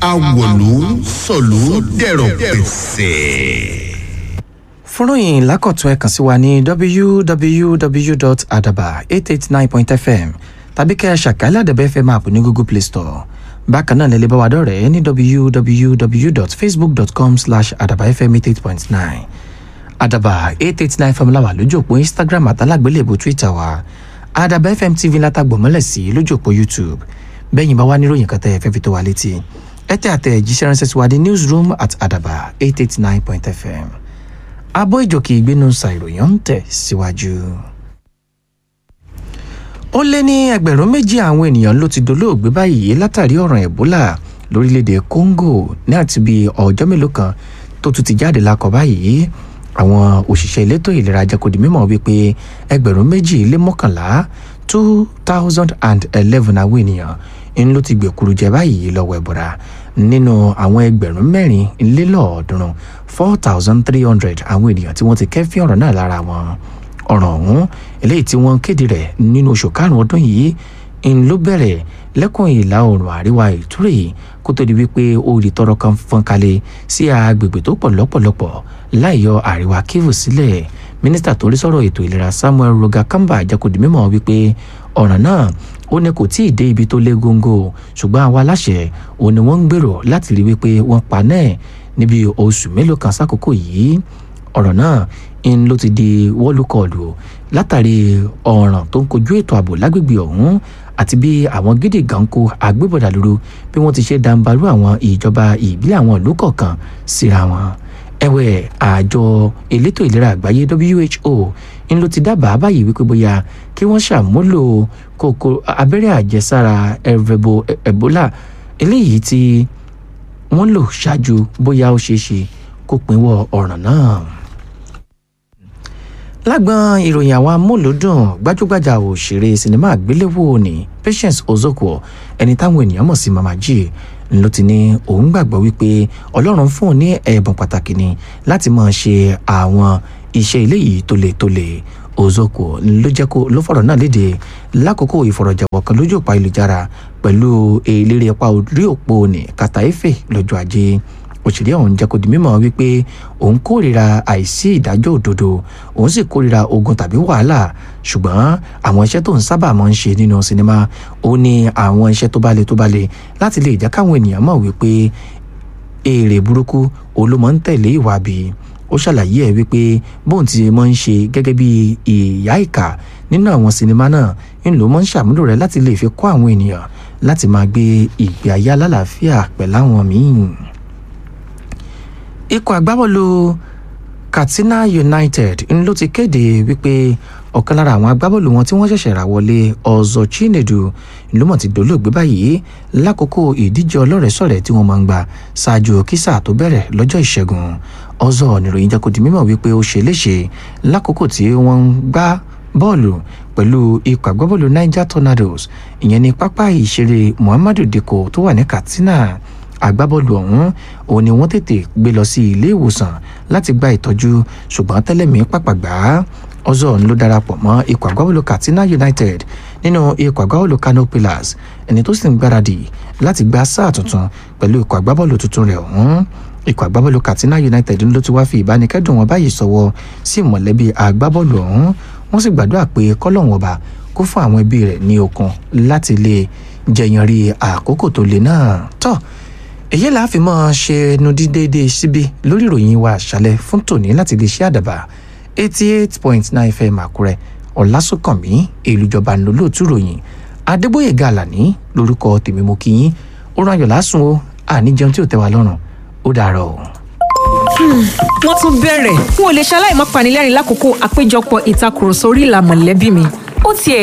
awòlú sọ̀lú dẹ̀rọ̀ pẹ̀sẹ̀. fúnròyìn lákọ̀tún ẹ̀ kàn sí wa ní www.adaba889.fm tàbí kẹ́ ẹ ṣàkálẹ̀ àdàbẹ̀ fm app ní google play store bákan náà lẹ́lẹ́ bá wa dọ̀rẹ́ ní www.facebook.com slash adabafm88.9 adaba 889 fm láwà lójú òpó instagram àtàlágbélébù twitter wa adaba fm tv látàgbọ̀mọ́lẹ̀ sí lójú òpó youtube bẹ́yìn bá wá níròyìn kan tẹ́ ẹ fẹ́ fi tó wa létí ẹ tẹ́ àtẹ̀ jíṣẹ́ ránṣẹ́ sí wa ní newsroom at adaba 889.fm abọ́ ìjòkè ìgbénu ṣàìròyìn ń tẹ̀ síwájú. ó lé ní ẹgbẹ̀rún méjì àwọn ènìyàn ló ti dolóògbé báyìí látàrí ọ̀ràn ebola lórílẹ̀‐èdè congo ní àti bí ọjọ́ mélòó kan tó tún ti jáde lákọ̀ báyìí àwọn òṣìṣẹ́ elétò ìlera jẹ́ kó di mímọ̀ wípé ẹgbẹ̀rún méjì lé mọ́kànlá two thousand and eleven àwọn ènìyàn ń ló ti gbèkúrú jẹ báyìí lọ́wọ́ ẹ̀bùrà nínú àwọn ẹgbẹ̀rún mẹ́rin lélọ́ọ̀ọ́dúnrún four thousand three hundred àwọn ènìyàn tí wọ́n ti kẹ́fí ọ̀rọ̀ náà lára wọn ọ̀ràn ọ̀hún eléyìí tí wọ́n kéde rẹ̀ nínú oṣù karùn-ún ọdún yìí ń ló bẹ̀rẹ̀ lẹ́kùn ìlà oòrùn àríwá ìtúrè kó tó di wípé orí tọrọ kan fọ́n kalẹ̀ sí agbègbè tó pọ̀ lọ́pọ̀lọpọ̀ láìyọ àríwá kivu sílẹ̀ mínísítà tó rí sọ̀rọ̀ ètò ìlera samuel rogakamba jákòdì mímọ́ wípé ọ̀ràn náà ó ní kò tíì dé ibi tó lé góńgó ṣùgbọ́n àwọn aláṣẹ ò ní wọ́n ń gbèrò láti rí wípé wọ́n pa náà níbi oṣù mélòó kan sákòókò yìí ọ̀rọ̀ náà ń ló ti di wọ́lùkọ̀ọ̀lù látàrí ọ̀ràn tó ń kojú ètò ààbò lágbègbè ọ̀hún àti bí àwọn gidi ganko agbébọ̀dà lóru bí wọ́n ti ṣe dàǹbarú àwọn ìjọba ìbílẹ̀ àwọn ìlú kọ̀ọ̀kan síra wọn ẹ̀wẹ̀ àjọ elétò ìlera àgbáyé who ń ló ti dábàá báyìí wípé bóyá kí wọ́n ṣàmúlò kòkò abẹ́rẹ́ àjẹsára ẹ̀rẹ̀bọ ebola eléyìí tí wọ́n lò ṣáájú bóyá ó ṣeé ṣe kó pinwọ́ ọ̀ràn náà lágbọn ìròyìn àwọn amúlòdùn gbajúgbajà òṣèré sinimá àgbéléwò ní patience ozokwo ẹni táwọn ènìyàn mọ̀ sí mama g ló ti ní òun gbàgbọ́ wípé ọlọ́run fún òun ní ẹ̀bùn pàtàkì ni láti máa ṣe àwọn iṣẹ́ ilé yìí tó le tó le ozokwo ló jẹ́ kó ló fọ̀rọ̀ náà léde lákòókò ìfọ̀rọ̀jẹ̀wọ̀ kan lójú òpó ayélujára pẹ̀lú eléré apá orí òpó ní kàtàífè lọ́jọ́ ajé òṣèré ọ̀hún jẹ́ kó di mímọ́ wípé òun kórìíra àìsí ìdájọ́ òdodo òun sì kórìíra ogun tàbí wàhálà ṣùgbọ́n àwọn iṣẹ́ tó ń sábà máa ń ṣe nínú sinimá ó ní àwọn iṣẹ́ tó bá le tó bá le láti lè jẹ́ káwọn ènìyàn mọ̀ wípé èrè burúkú olómọ ń tẹ̀lé ìwà bí ó ṣàlàyé ẹ̀ wípé bóun ti máa ń ṣe gẹ́gẹ́ bí ìyá ìkà nínú àwọn sinimá náà ń lò máa ń ṣàmúlò rẹ̀ láti lè fi kọ́ àwọn ènìyàn láti máa gbé ìgbé ayé alálàáfíà pẹ̀láwọn míì ikọ̀ agbábọ́ọ̀lù katsina united ń ló ti kéde wípé ọ̀kan lára àwọn agbábọ́ọ̀lù wọn tí wọ́n ṣẹ̀ṣẹ̀ rà wọlé ọ̀zọ̀ chinedu ló mọ̀ ti dolóògbé báyìí lákòókò ìdíje ọlọ́rẹ̀ẹ́sọ̀rẹ̀ tí wọ́n máa ń gbà ṣáájú kísà tó bẹ̀rẹ̀ lọ́jọ́ ìṣẹ́gun ọ̀zọ̀ níròyìn jẹ́ kó di mímọ̀ wípé ó ṣe léṣe lákòókò tí wọ́n ń gbá bọ́ọ̀lù pẹ̀lú ikọ̀ agbábọ́ọ̀lù niger tornadoes ìyẹn ní pápá ìṣeré muhammadu dikko tó wà ní katsina agbábọ́ọ̀lù ọ̀hún òun ni wọ́n tètè gbé lọ sí ilé ìwòsàn láti gba ìtọ́jú ṣùgbọ́n tẹ́lẹ̀mí pàpàgbà ọzọ́n ló darapọ̀ mọ́ ikọ̀ agbábọ́ọ̀lù katsina united nínú ikọ̀ agbábọ́ọ̀lù kano pillars ẹni tó sì ń gbáradì láti gba sáà tuntun pẹ̀lú ikọ̀ agbábọ́ọ̀lù tuntun rẹ̀ ọ̀hún ikọ̀ agbábọ́ọ̀lù katsina united ló ti wá fi ìbánikẹ́dùn wọn báyìí sọ̀wọ́ sí mọ̀lẹ́bí agbábọ́ọ̀lù ọ̀hún wọ́n sì gbàdúrà pé kọ́lọ́hún ọba kó fún àwọn ẹbí rẹ̀ ní okun láti lè jẹyàn rí àkókò tó le náà tọ́ èyí là á fi mọ́ ṣe ẹnu dídéédéé síbi lórí ìròyìn wa àṣálẹ̀ fún tòní láti lè ṣe àdàbà eighty eight point nine fm àkúrẹ́ ọ̀làsùnkànmí èlùjọba ńlọ́lọ́ọ̀tún ròyìn adébóyè gàlàní lórúkọ tèmi mo kí yín ó rán ayọ̀ lásùn o àníjẹun tí ò tẹ́ wa lọ́rùn ó dàárọ̀ o. wọ́n tún bẹ̀rẹ̀ n ò lè ṣaláì má panilẹ́rìn lákòókò àpéjọpọ̀ ìtakùrọ̀sọ orí ìlà mọ̀lẹ́bí mi ó tiẹ̀